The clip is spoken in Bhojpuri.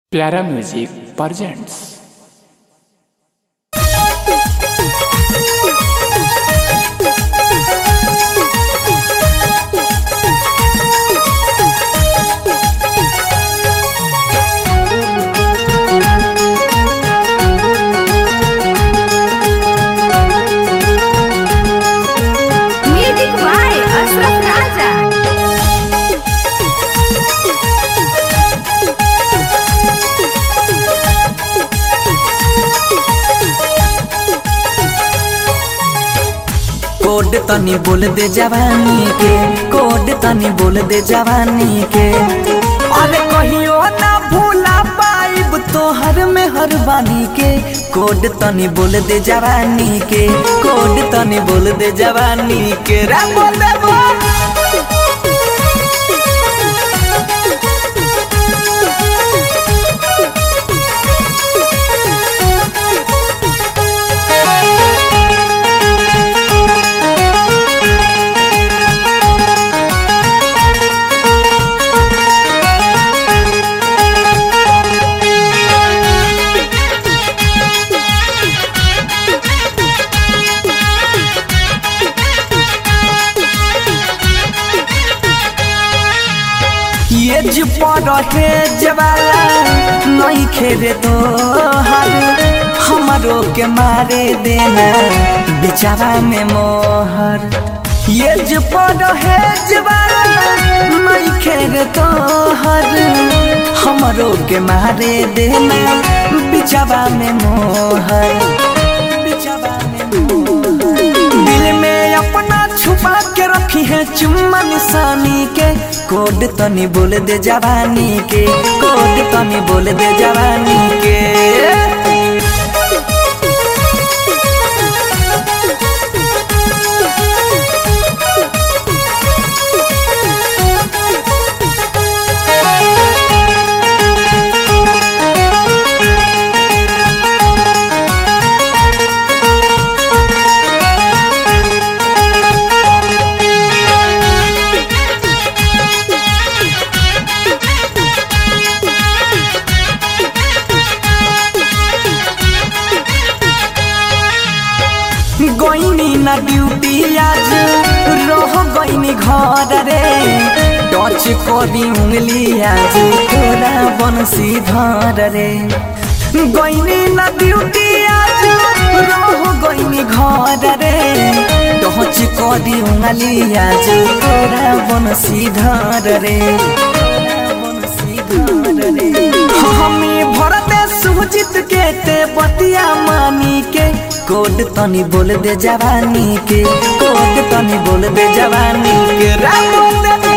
प्यारा music presents Music by Ashraf Raja. कोड तनी बोल दे जवानी के कोड तनी बोल दे जवानी के अरे कहियो ना भूला पाइब तोहर में हर बानी के कोड तनी बोल दे जवानी के कोड तनी बोल दे जवानी के रे बोल दे बोल ये जो पड़े जवाला नहीं खेरे तो हर हमारो के मारे देना बेचारा में मोहर ये जो पड़े जवाला नहीं खेरे तो हर हमारो के मारे देना बेचारा में मोहर बेचारा में मोहर दिल में अपना छुपा के रखी है चुम्मा निशानी के कोड तनी बोल दे जवानी के कोड तनी बोल दे जवानी के गईनी ना ड्यूटी आज रह गईनी घर रे टच करी उंगली आज तोरा बंसी धर रे गईनी ना ड्यूटी आज रह गईनी घर रे टच करी उंगली आज तोरा बंसी धर रे तोरा बंसी धर रे हमी भरते सुजित के ते बतिया मानी के कोड तनी बोल दे जवानी के कोड तनी बोल दे जवानी के रा बोल दे